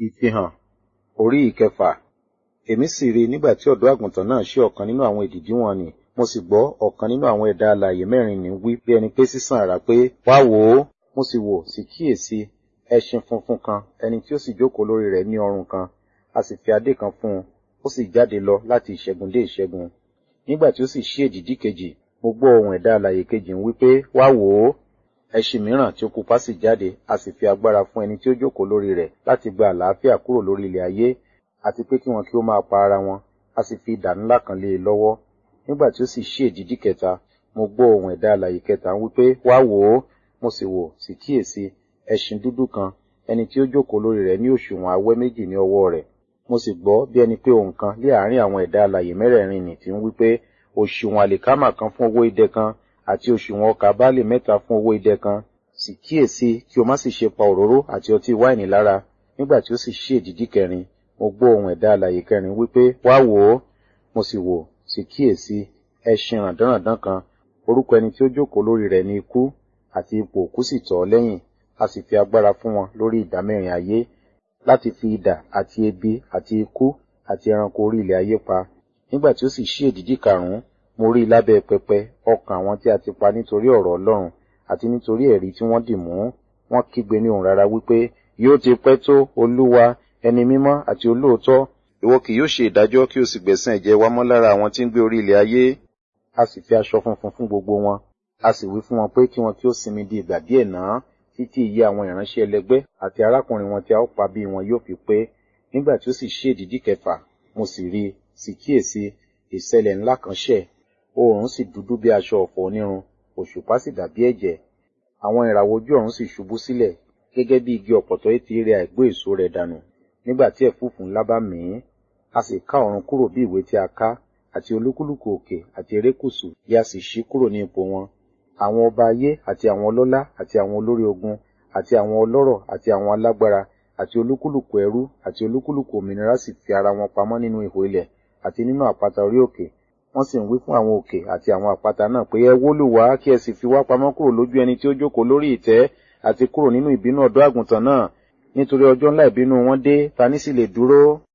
Ìfihàn orí ìkẹfà. Èmi sì rí nígbà tí ọ̀dọ́ àgùntàn náà ṣí ọ̀kan nínú àwọn èdìdí wọn nì, mo sì gbọ́ ọ̀kan nínú àwọn ẹ̀dá alààyè mẹ́rin ní wí bí ẹni pé sísán àrá pé, Wá wò ó! Mo sì wò, sì kíyèsi, ẹṣin funfun kan, ẹni tí ó sì jókòó lórí rẹ̀ ní ọrùn kan, a sì fi adé kan fún un, ó sì jáde lọ láti ìṣẹ́gun dé ìṣẹ́gun. Nígbà tí ó sì ṣí èdìdí kejì, mo gbọ́ ohùn ẹ̀dá alààyè kejì ń wí pé, Wá wò ó! Ẹṣin mìíràn tí ó pupa sì jáde, a sì fi agbára fún ẹni tí ó jókòó lórí rẹ̀ láti gba àlàáfíà kúrò lórí ilẹ̀ ayé, àti pé kí wọn kí ó máa pa ara wọn, a sì fi idà ńlá kan lé e lọ́wọ́. Nígbà tí ó sì ṣí èdìdí kẹta, mo gbọ́ ohùn ẹ̀dá alààyè kẹta ń wí pé, Wá wò ó! Mo sì wò, sì kíyèsi, ẹṣin dúdú kan, ẹni tí ó jókòó lórí rẹ̀ ní òṣùwọ̀n awẹ́ méjì ní ọwọ́ rẹ̀. Mo sì gbọ́ bí ẹni pé ohùn kan lé àárín àwọn ẹ̀dá alààyè mẹ́rẹ̀ẹ̀rin nì tí ń wí pé, òṣùwọ̀n àlìkámà kan fún owó idẹ kan, àti òṣùwọ̀n ọkà báálì mẹ́ta fún owó idẹ kan. Sì kíyèsi kí o má sì ṣe pa òróró àti ọtí wáìnì lára. Nígbà tí ó sì ṣí èdìdí kẹrin, mo gbọ́ ohùn ẹ̀dá alààyè kẹrin wí pé, Wá wò ó! Mo sì wò, sì kíyèsi, ẹṣin ràndánràndán kan, orúkọ ẹni tí ó jókòó lórí rẹ̀ ni Ikú, àti ipò òkú sì tọ̀ ọ́ lẹ́yìn, a sì fi agbára fún wọn lórí ìdá mẹ́rin ayé, láti fi idà àti ebi àti ikú àti ẹranko orí ilẹ̀ ayé pa. Nígbà tí ó sì ṣí èdìdí karùn-ún, mo rí lábẹ́ pẹpẹ ọkàn àwọn tí a ti pa nítorí ọ̀rọ̀ Ọlọ́run àti nítorí ẹ̀rí tí wọ́n dì mú. Wọ́n kígbe ní ohùn rara wípé, Yóò ti pẹ́ tó, Olúwa, ẹni mímọ́ àti olóòótọ́, ìwọ kì yóò ṣe ìdájọ́ kí o sì gbẹ̀san ẹ̀jẹ̀ wa mọ́ lára àwọn tí ń gbé orí ilẹ̀ ayé. A sì fi aṣọ funfun fún gbogbo wọn. A sì wí fún wọn pé kí wọn kí ó sinmi di ìgbà díẹ̀ náà, títí iye àwọn ìránṣẹ́ ẹlẹgbẹ́ àti arákùnrin wọn tí a ó pa bí wọn yóò fi pé. Nígbà tí ó sì ṣí èdìdí kẹfà, mo sì rí, sì kíyèsi, ìṣẹ̀lẹ̀ ńlá kan ṣẹ̀. Oòrùn sì dúdú bí aṣọ ọ̀fọ̀ onírun, òṣùpá sì dàbí ẹ̀jẹ̀. Àwọn ìràwọ̀ ojú ọ̀run sì ṣubú sílẹ̀, gẹ́gẹ́ bí igi ọ̀pọ̀tọ́ etí rẹ̀ àìgbó èso rẹ̀ dànù, nígbà tí ẹ̀fúùfù ńlá bá mì í. A sì ká ọ̀run kúrò bí ìwé tí a ká, àti olúkúlùkù òkè àti erékùṣù bí a sì ṣí kúrò ní ipò wọn. Àwọn ọba ayé àti àwọn ọlọ́lá àti àwọn olórí ogun àti àwọn ọlọ́rọ̀ àti àwọn alágbára àti olúkúlùkù ẹrú àti olúkúlùkù òmìnira sì fi ara wọn pamọ́ nínú ihò ilẹ̀ àti nínú àpáta orí òkè. Wọ́n sì ń wí fún àwọn òkè àti àwọn àpáta náà pé ẹ wólù wá kí ẹ sì fi wá pamọ́ kúrò lójú ẹni tí ó jókòó lórí ìtẹ́ àti kúrò nínú ìbínú ọ̀dọ́ àgùntàn náà. Nítorí ọjọ́ ńlá ìbínú wọn dé, ta ní sì lè dúró?